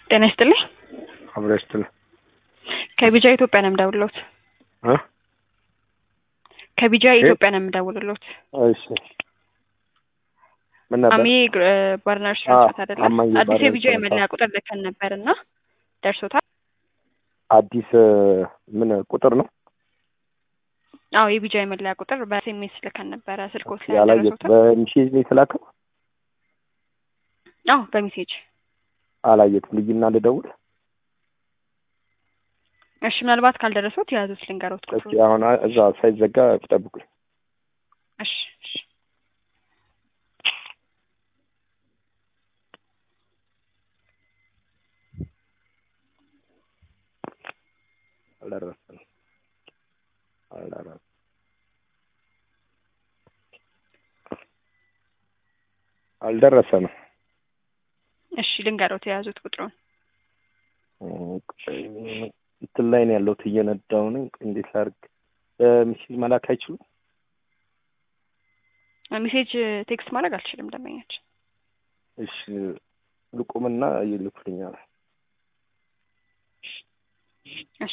ጤና ይስጥልኝ። አብሮ ይስጥልኝ ከቢጃ ኢትዮጵያ ነው የምደውልሎት። እ ከቢጃ ኢትዮጵያ ነው የምደውልሎት። እሺ ምን ነበር? አሚ ባርና ሬስቶራንት አይደለም? አማዬ አዲስ ባር የቢጃ ሬስቶራንት። የመለያ ቁጥር ልከን ነበር እና ደርሶታል? አዲስ ምን ቁጥር ነው አዎ የቢጃ የመለያ ቁጥር በኤስኤምኤስ ልከን ነበረ። ስልኮት ላይ ያላየት? ደረሶታል? በሚሴጅ ነው የተላከው። አዎ በሜሴጅ አላየትም። ልይና ልደውል እሺ። ምናልባት ካልደረሱት የያዙት ልንገሮት እስኪ ቁጥሩ። አሁን እዛ ሳይዘጋ ጠብቁኝ። እሺ እሺ። አልደረሰም አልደረሰም። አልደረሰም። እሺ ልንገሮት የያዙት ቁጥሩን። እንትን ላይ ነው ያለሁት እየነዳሁ ነኝ። እንዴት ላድርግ? በሚሴጅ መላክ አይችሉም? ሜሴጅ ቴክስት ማድረግ አልችልም ደንበኛችን። እሺ ልቁምና ይልኩልኛል። እሺ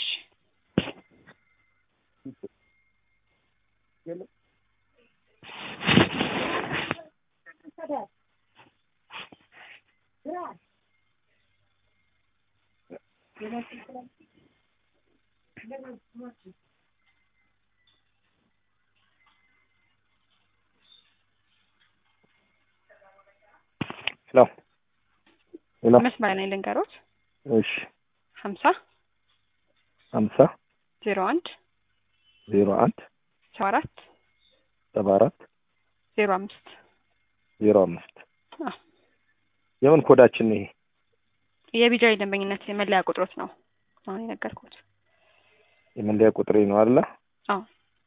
ሄሎ ሄሎ። መስመር ላይ ልንገሮት እሺ ሀምሳ ሀምሳ ዜሮ አንድ ዜሮ አንድ ሰባ አራት ሰባ አራት ዜሮ አምስት ዜሮ አምስት አዎ። የምን ኮዳችን ነው ይሄ? የቢጃ የደንበኝነት የመለያ ቁጥሮት ነው አሁን የነገርኩት። የመለያ ቁጥሬ ነው አይደለ? አዎ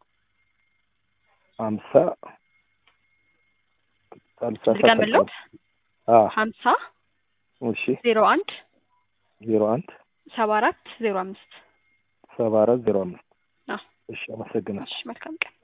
ሀምሳ ሀምሳ ድገምልዎት። አዎ ሀምሳ እሺ ዜሮ አንድ ዜሮ አንድ ሰባ አራት ዜሮ አምስት ሰባ አራት ዜሮ አምስት አዎ። እሺ አመሰግናለሁ። እሺ መልካም ቀን።